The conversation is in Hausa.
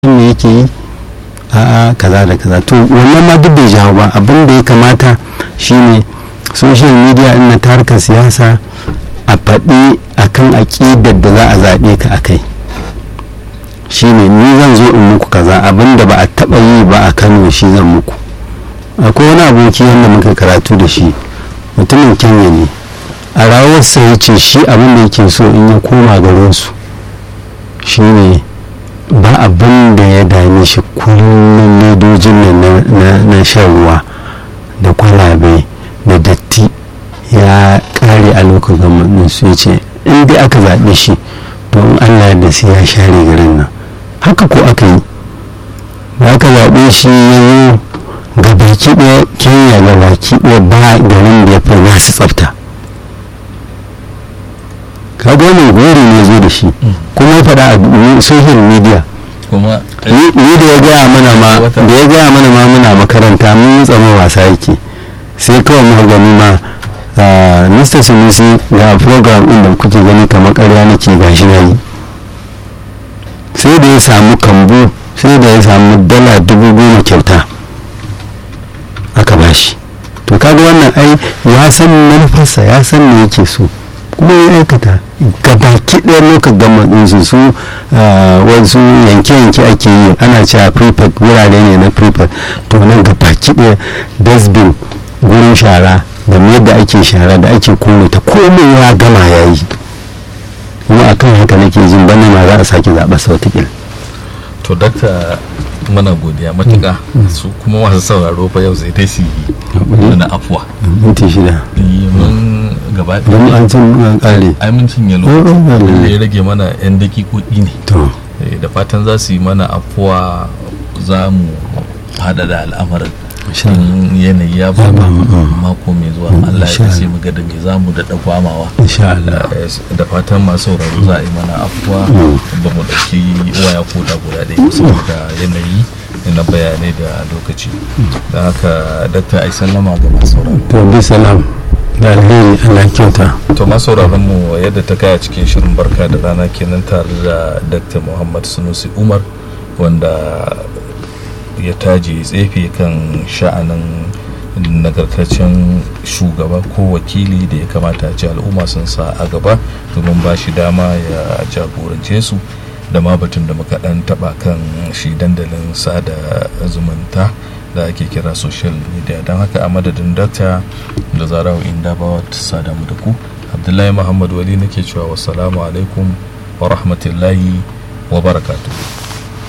me yake yi a'a kaza da kaza to wannan ma duk bai jawo ba abin da ya kamata shine social media na tarkar siyasa a faɗi akan aƙidar da za a zaɓe ka a kai shine ni zan zo in muku kaza abin da ba a taɓa yi ba a kano shi zan muku akwai wani aboki wanda muka karatu da shi mutumin kenya ne a rawarsa ya ce shi abin da yake so in ya koma garinsu shine ba abin da ya dame shi kullum ledojin na shan ruwa da kwalabe da datti ya kare a lokacin gamanin su ya ce in dai aka zaɓe shi don allah da sai ya share garin nan haka ko aka yi da aka zaɓe shi ya yi ga baki ɗaya kenya ga baki ɗaya ba garin da ya fi nasu tsafta kaga wannan gori ne zo da shi kuma ya faɗa a social media kuma ni da ya gaya mana ma da ya gaya mana ma muna makaranta mun tsama wasa yake sai kawai muka gani ma Mr. Sunusi ga program ɗin da kuke gani kamar ƙarya nake gashi na yi sai da ya samu kambu sai da ya samu dala dubu goma kyauta aka bashi to kaga wannan ai ya san manufarsa ya san me yake so kuma ya aikata gabaki ɗaya lokacin gama ɗinsu su wasu yanke-yanke ake yi ana cewa prefect wurare ne na prefect to nan gabaki ɗaya dustbin gurin shara da yadda ake shara da ake kone ta komai ya gama ya yi kuma akan haka nake jin bana ma za a sake zaɓa sau to dakta mana godiya matuƙa su kuma masu sauraro fa yau sai ta su yi na afuwa minti shida mun gaba don an cin an ƙare ai mun cinye lokacin da ya rage mana yan dakikoki ne to da fatan za su yi mana afuwa za mu faɗaɗa al'amarin in yanayi ya ba mako mai zuwa Allah ya sai mu ga da me za mu da gwamawa insha Allah da fatan masu sauraro za a yi mana afuwa ba mu ɗauki waya ko da guda ɗaya saboda yanayi na bayanai da lokaci da haka dakta ai sallama ga masu sauraro to bi salam da alheri Allah kyauta to masu sauraron mu yadda ta kaya cikin shirin barka da rana kenan tare da dakta Muhammad Sunusi Umar wanda ya taje tsefe kan sha'anin nagartaccen shugaba ko wakili da ya kamata a ce al'umma sun sa a gaba domin ba shi dama ya jagorance su da ma batun da muka dan taba kan shi dandalin sada zumunta da ake kira social media don haka a madadin dakta da zarawa inda ba ta sada mu da ku abdullahi muhammad wali nake cewa wassalamu alaikum wa rahmatullahi wa barakatuh